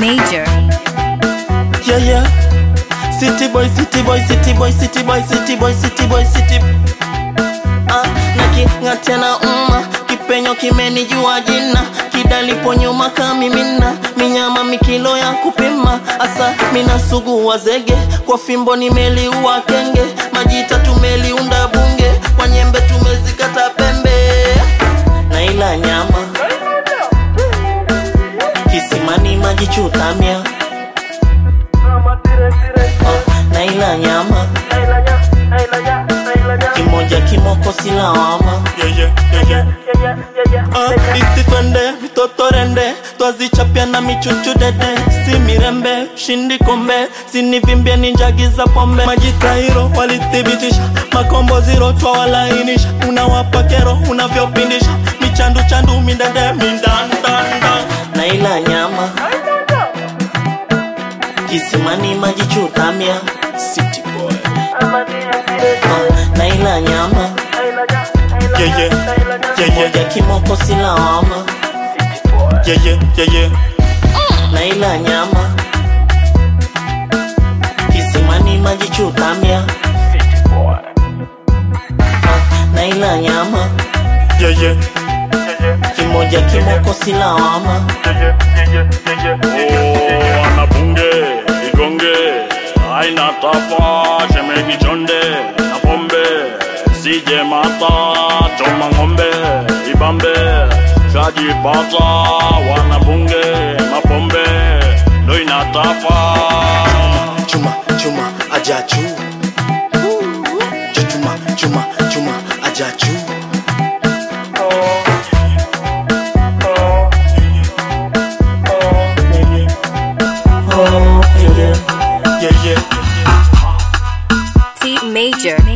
Major. Yeah, yeah. City boy, city boy, city boy, city boy, city boy, city boy, city Ah, na king'atia na umma kipenyo kimenijua jina kidalipo nyuma kamimina minyama mikilo ya kupima asa mina sugu wa zege kwa fimbo nimeliua kenge majita tumeliunda bunge kwa nyembe tumezikata pembe na ila nyama kisimani maji chutamia Ah, na ila nyama kimoja kimoko silawama Ah, isti twende mitoto rende twazichapya na michuchu dede si mirembe shindi kombe sinivimbie ni njagi za pombe majitairo walithibitisha makombo ziro twawalainisha unawapa kero unavyopindisha michandu chandu mindede mindandanda na ila nyama kisimani maji chutamia City boy. Ah, na ila nyama Yeah, yeah, yeah, yeah, moja kimoko silawama yeah, yeah, yeah, yeah. na ila nyama kisimani maji chutamia Ah, na ila nyama Yeah, yeah. kimoja kimoko silawama Oh, anabunge igonge aina tafa shemeji chonde na pombe sije mata choma ng'ombe ibambe shajipata wanabunge mapombe ndo inatafa chuma chuma ajachu chuma chuma chuma ajachu oh, yeah, yeah. yeah, yeah. T Major.